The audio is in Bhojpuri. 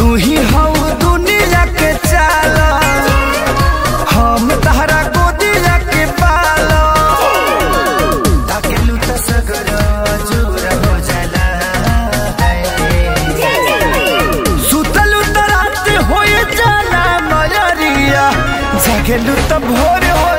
तू ही हऊ दुनिया के चाला हम तहरा गोदिया के पालो ताकेलू त सगर जोर हो जाला सुतलू त रात होए जाला मयरिया जागेलू त भोर हो